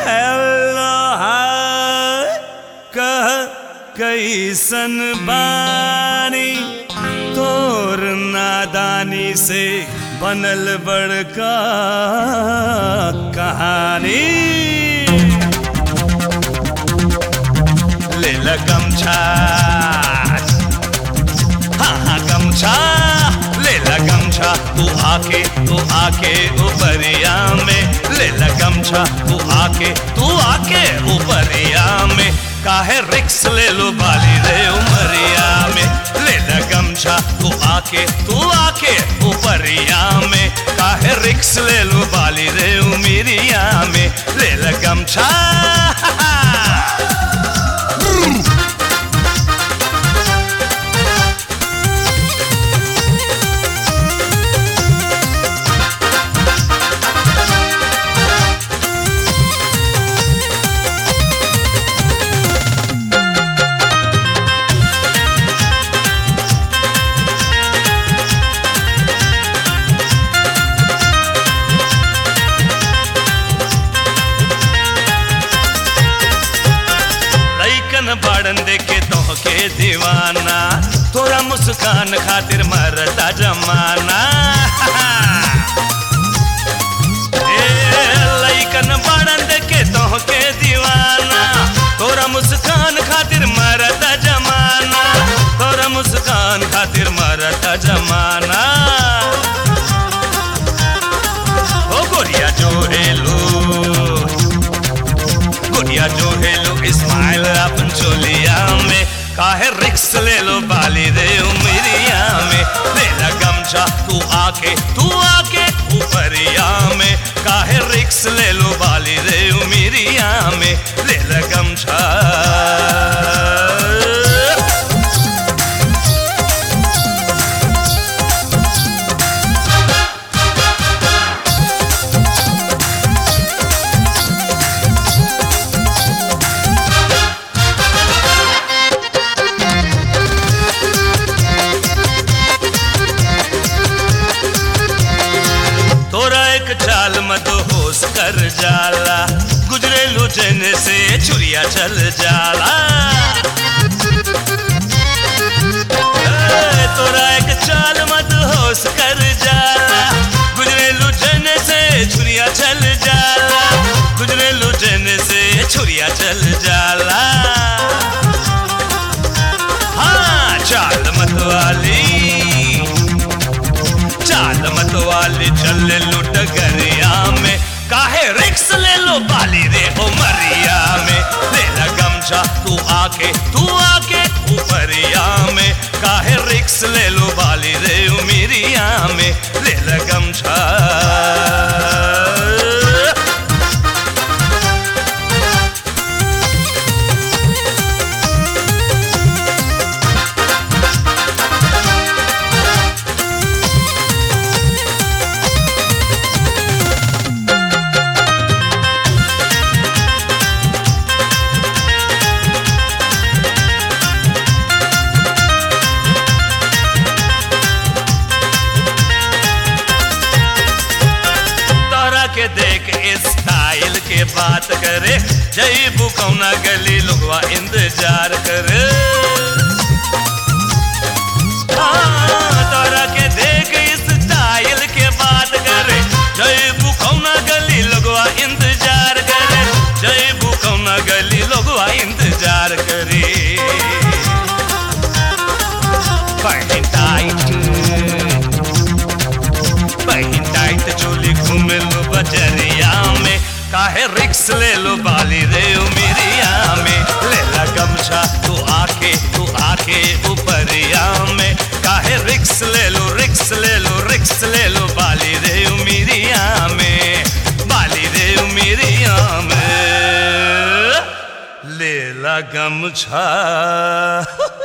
hello hi कह कैसन बानी तोर नादानी से बनल बड़का कहानी ले ल गमछा हाँ हाँ गमछा ले ल गमछा तू आके तू आके ऊपरिया में ले ल गमछा तू आके तू आके ऊपरिया में काहे रिक्स ले लो बाली रे उमरिया में ले ल गमछा तू आके तू आके ऊपरिया में काहे रिक्स ले लो बाली रे उमरिया में ले ल गमछा लइकन बाड़न देखे तोहके दीवाना तोरा मुस्कान खातिर मरता जमाना ए, लइकन बाड़न देखे तोहके दीवाना तोरा मुस्कान खातिर मरता जमाना तोरा मुस्कान खातिर मरता जमाना ओ गोरिया जो हेलो गुड़िया जो है लो स्माइल अपन चोलिया में काहे रिक्स ले लो बाली रे उमरिया में ले ला गमछा तू आके तू आके ऊपरिया में काहे रिक्स ले लो बाली रे उमरिया में ले ला गमछा तोरा एक चाल मत होश कर जाला गुजरे लुचन से छुरिया चल जाला ए, तोरा एक चाल मत होश कर जाला गुजरे लुचन से छुरिया चल जाला गुजरे लुचन से छुरिया चल जाला हाँ चाल मत वाली चाल मत वाली चल लुट गरिया में काहे रिक्स ले लो बाली रे ओ मरिया में ले ला गमछा तू आके तू आके ऊपरिया में काहे रिक्स ले लो बाली रे उमिरिया में ले ला गमछा तोरा के देख स्टाइल के बात करे जई बुकौना गली लोगवा इंतजार करे हाँ, तोरा के देख स्टाइल के बात करे जई बुकौना गली लोगवा इंतजार करे जई बुकौना गली लोगवा इंतजार करे पहन टाइट पहन टाइट चोली घूमे लो बजरिया में काहे रिक्स ले लो बाली रे उमिरिया में ले ला गमछा तू आके तू आके ऊपरिया में काहे रिक्स ले लो रिक्स ले लो रिक्स ले लो बाली रे उमिरिया में बाली रे उमिरिया में ले ला गमछा